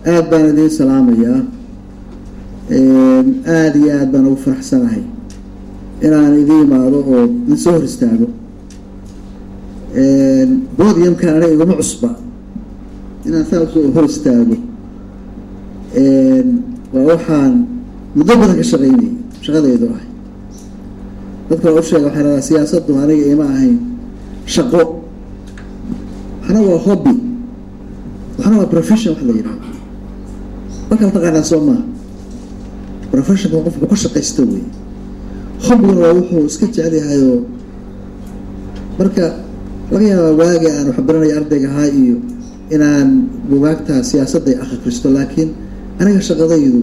aada baan idiin salaamayaa aada iyo aada baan ugu faraxsanahay inaan idiin imaado oo idin soo hor istaago bodiumkan aniga iguma cusba inaan saa usoo hor istaago waa waxaan muddo badan ka shaqaynayay shaqadaydu ahay dadka waa u sheega waxay radaa siyaasaddu aniga ima ahayn shaqo waxna waa hobby waxna waa profession wax la yidhaha markaa taqaanaa soo maaha professionka qofku ka shaqaysta wey hobbiguna waa wuxuu iska jecel yahayoo marka laga yaabaa waagi aan waxbaranaya ardayga ahaa iyo inaan bugaagtaa siyaasadday akhristo laakiin aniga shaqadaydu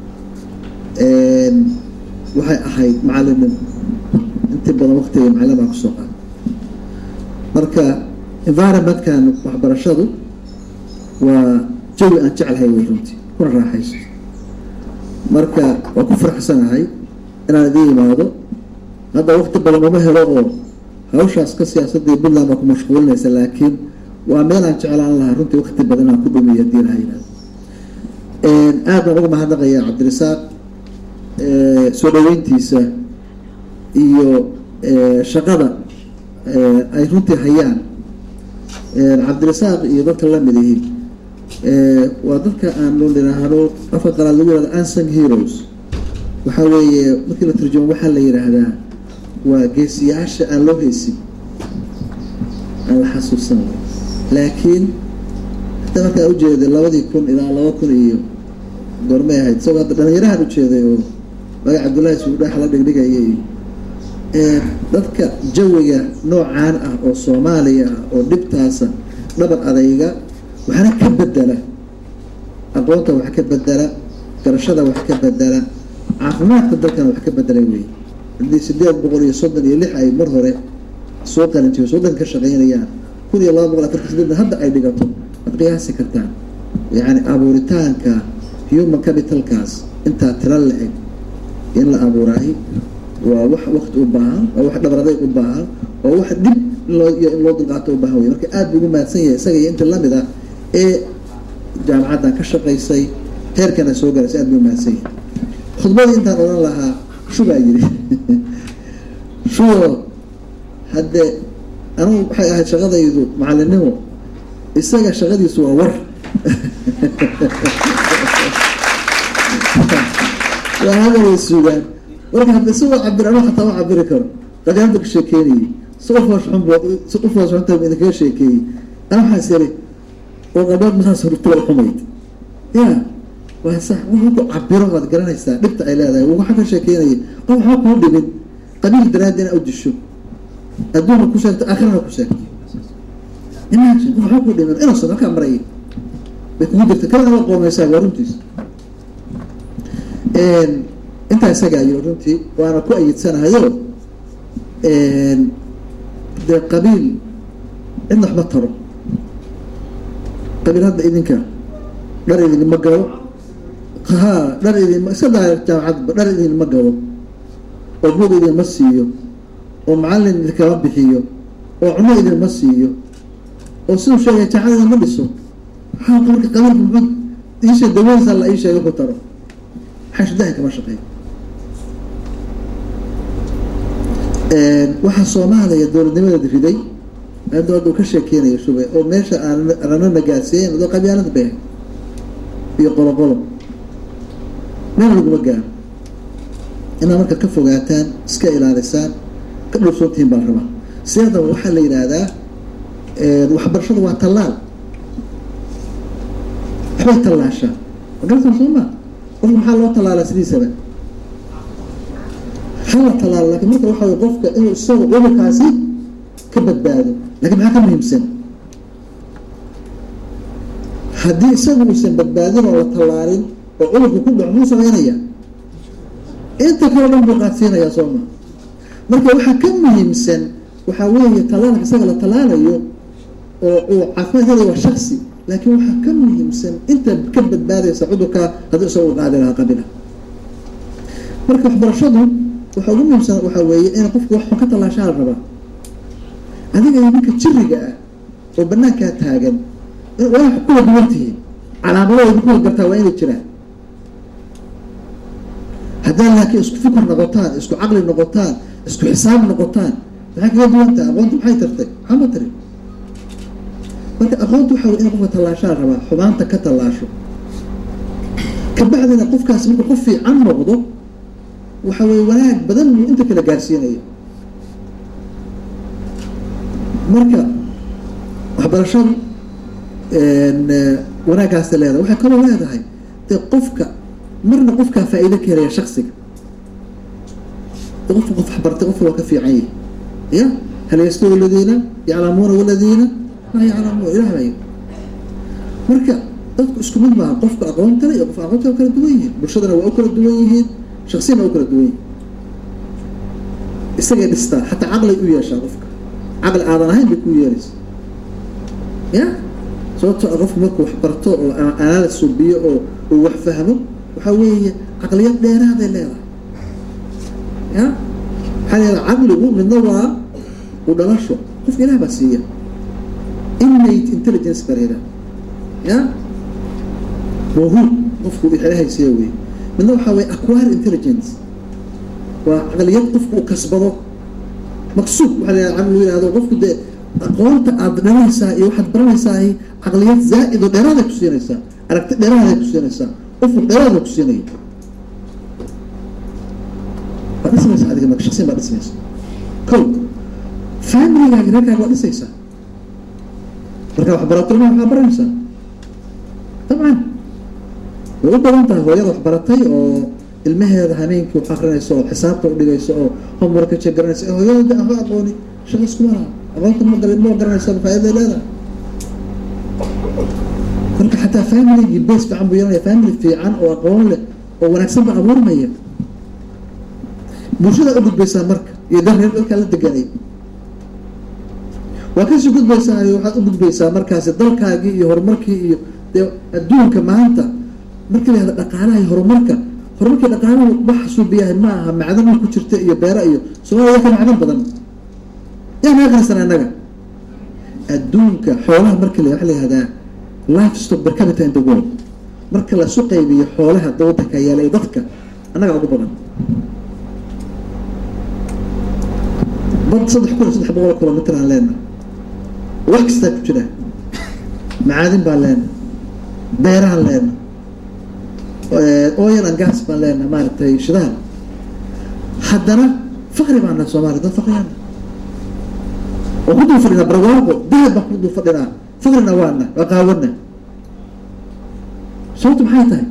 waxay ahayd macalimin intii badan waqtiga macalin baan kusoo qaada marka environmentkan waxbarashadu waa jawi aan jeclahay wey runtii kuna raaxaysto marka waa ku faraxsanahay inaan idiin imaado hadda waqti badan uma helo oo hawshaas ka siyaasadii puntland baa ku mashquulinaysa laakiin waa meel aan jeclaan lahaa runtii waqti badan aan ku dhumiyo hadii laha yihahdo aad baan uga mahadnaqayaa cabdirasaaq soo dhaweyntiisa iyo shaqada ay runtii hayaan cabdirasaaq iyo dadka lamid ihi waa dadka aanu nidhaahdo afka qalaad lagu yihahdo ansung heroes waxaa weeye markii la turjumo waxaa la yidhaahdaa waa geesiyaasha aan loo heysin aan la xasuusan laakiin hata markaa ujeeday labadii kun ilaa laba kun iyo goormay ahayd isagoo hadda dhalinyarahan ujeeday oo magac cabdullaahi suudhaax la dhigdhigaya iyo dadka jawiga noocaan ah oo soomaaliya ah oo dhibtaasa dhabar adayga waxna ka bedela aqoonta wax ka bedela garashada wax ka bedela caafimaadka dalkana wax ka bedela wey haddii sideed boqol iyo soddon iyo lix ay mar hore soo qalintiyo soddon ka shaqaynayaan kun iyo laba boqol afartan sideedna hadda ay dhigato ad qiyaasi kartaan yacni abuuritaanka human capitalkaas intaa tira la eg in la abuuraayo waa wax wakti u baahan waa wax dhabraday u baahan waa wax dhib inloo in loo dulqaato u baahan wey marka aada buu ugu mahadsan yahay isaga iyo inta lamid ah ee jaamacaddan ka shaqaysay heerkana soo gaaraysa aad buu umahadsan yahay khudbadii intaan odhan lahaa shubaa yidhi shubo haddee anugu waxay ahayd shaqadaydu macalinimo isaga shaqadiisu waa war waa hadalay sugaan marka hadda si waa cabir anu xataa ma cabiri karo qadaamta ka sheekeynayay si qof hoosxun bu si qof hoosxunta idinkaga sheekeeyey ana waxaas yari oo qabaad masaas hortula xumayd ya waa sax wuxuu ku cabiro waad garanaysaa dhibta ay leedahay waxa ka sheekeynaya qof waxba kuu dhibin qabiil daraaddi ina u disho adduunka ku sheegto aakhirana ku sheegto imagine qof waxba kuu dhimin innocent halkaa maraya bay kugu jirta kalena waa qoomeysaa waa runtiis intaa isagaa yiri runtii waana ku ayidsanahayo dee qabiil cidna waxma taro qabiil hadda idinka dhar idinma galo ha dhar idin iska daa jaamacadba dhar idinma galo oo buog idinma siiyo oo macallin idinkama bixiyo oo cuno idinma siiyo oo siduu sheegay jaamacad idinma dhiso maxaa marka qabiilka muxuu iisha dawadiisa la ii sheegay ku taro xashdahan kama shaqeeyo waxaa soomaaliya dowladnimadeed riday hadda hadda uu ka sheekeynayo shube oo meesha aan rano nagaadsiiyen adoo qabyaalada bay ahayd iyo qolo qolo meel laguma gaaro inaad marka ka fogaataan iska ilaalisaan ka dhowrsoontihiin baa la rabaa siyaadaba waxaa la yidhaahdaa waxbarashada waa tallaal waxbay tallaashaa magaratan soo maa qofka maxaa loo tallaalaa sidiisaba hala tallaalo lakin marka waxa way qofka inuu isaga cudurkaasi ka badbaado lakin maxaa ka muhiimsan haddii isagu uusan badbaadin oo la tallaalin oo cudurka ku dhaco muu sameynaya inta kale dhan buu qaadsiinayaa soo ma marka waxaa ka muhiimsan waxaa weeye tallaalka isaga la tallaalayo oo uu caafimaad helaya waa shaksi laakiin waxaa ka muhiimsan inta ka badbaadaysa cudurka haddii isaga u qaadi lahaa qabila marka waxbarashadu waxaa ugu muhiimsan waxaa weeye in qofku wax xun ka tallaashaa la rabaa adiga iyo ninka jiriga ah oo banaankaa taagan waa kula duwan tihiin calaamadooda ku gartaa waa inay jiraan haddaad laakiin isku fikir noqotaan isku caqli noqotaan isku xisaab noqotaan maxay kaga duwantaha aqoonta maxay tartay maxaa ma tarin marka aqoonta waxa wey in qofka tallaashaa rabaa xumaanta ka tallaasho kabacdina qofkaasi marka qof fiican noqdo waxa weye wanaag badan buu inta kala gaarsiinaya marka waxbarashadu wanaaggaasa leedahay waxay kaloo leedahay dee qofka marna qofkaa faa-iido ka helaya shaksiga qofka qof waxbartay qofka waa ka fiican yahi ya hal yastawi aladiina yaclamuuna waladiina laa yaclamuuna ilah baa marka dadku isku mid maaha qofka aqoontale iyo qofka aqoonta waa kala duwan yihiin bulshadana waa u kala duwan yihiin shaksiyana waa u kala duwan yihiin isagay dhistaa xataa caqlay u yeeshaa qofka caqli aadan ahayn bay ku yeelaysa ya sababtoo a qofku markuu wax barto oo analysis subiyo oo uu wax fahmo waxaa weeye caqliyad dheeraaday leedahay ya waxaa leedahay caqligu midna waa u dhalasho qofka ilaah baa siiya innate intelligence baa leedahay ya mawhuub qofku ilaahay siiya wey midna waxaa weye acquire intelligence waa caqliyad qofku uu kasbado maqsuud waxaa la caqli yihahdo qofku dee aqoonta aada dhalanaysaa iyo waxaad baranaysaa caqliyad zaa-id oo dheeraaday ku siinaysaa aragti dheeraaday ku siinaysaa ufur dheeraada ku siinaya waa dhismaysa adiga marka shaksiyan baa dhismaysa ko familigaaga reerkaaga waa dhisaysaa markaa waxbaratolma waxaa baranaysaa dabcan way u badan tahay hooyada waxbaratay oo ilmaheeda hameenkii wax akrinayso oo xisaabta udhigayso oo homeworka jegaranaysa ee hooyada aho aqooni shaqa iskuma laha aqoonta ma gal ma garanaysa faa-iday leedahay marka xataa familigii base fiican buu yeelanaya family fiican oo aqoon leh oo wanaagsan ba abuurmaya bulshada u gudbaysaa marka iyo dar reer dalkaa la deganay waa kasii gudbaysaa waxaad u gudbaysaa markaasi dalkaagii iyo horumarkii iyo dee adduunka maanta markii la yahda dhaqaalaha iyo horumarka horumarkii dhaqaalahu waxa suubiyahay ma aha macdan ku jirta iyo beera iyo soomaliya ka macdan badan yaa naga qarsan annaga adduunka xoolaha markii la waxa la yihahdaa life stock per capita in the world marka lasu qaybiyo xoolaha wadanka yaala iyo dadka annaga ugu badan bad saddex kun iyo saddex boqol kilomitr aan leenahay wax kastaa ku jira macaadin baan leenahay beeraan leenahay oil and gas baan leenahay maaragtay shidaal haddana fakri baan nahay soomaaliya dad fakriyana oo ku dul fadhinaa barwaaqo dahab baan ku dul fadhinaa fakrina waana waa qaawana sababtu maxay tahay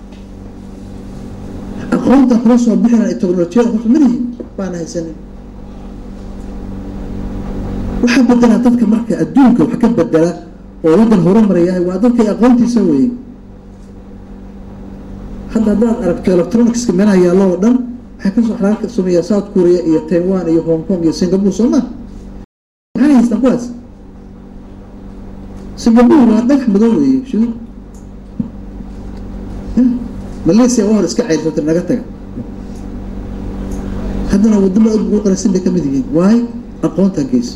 aqoonta kula soo bixina iyo technolojiyada horta malihin baana haysanin waxaa bedelaa dadka marka adduunka wax ka bedela oo waddan horumarayahay waa dadka aqoontiisa weeye hadda haddaad aragto electronicska meelaha yaallo oo dhan waxay kasoo xalaal ka sameeyaa south korea iyo taiwan iyo hong kong iyo singapore soo ma maxay haystaan kuwaas singapore waa dhagax madow weeye shidu malaysia waa hor iska ceyrsata naga taga haddana wadamada ugu qarasin bay kamid yihiin waayo aqoonta geysa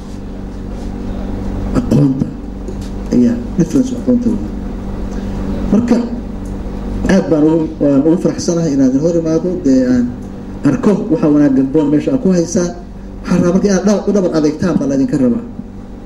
aqoonta ayaa difference aqoonta wey marka aad baan ugu waan ugu faraxsanahay inaan idin hor imaado dee aan arko waxa wanaaggan boon meesha aad ku haysaan waxaa rabaa marka inaad dha u dhabar adeegtaan baa laydinka rabaa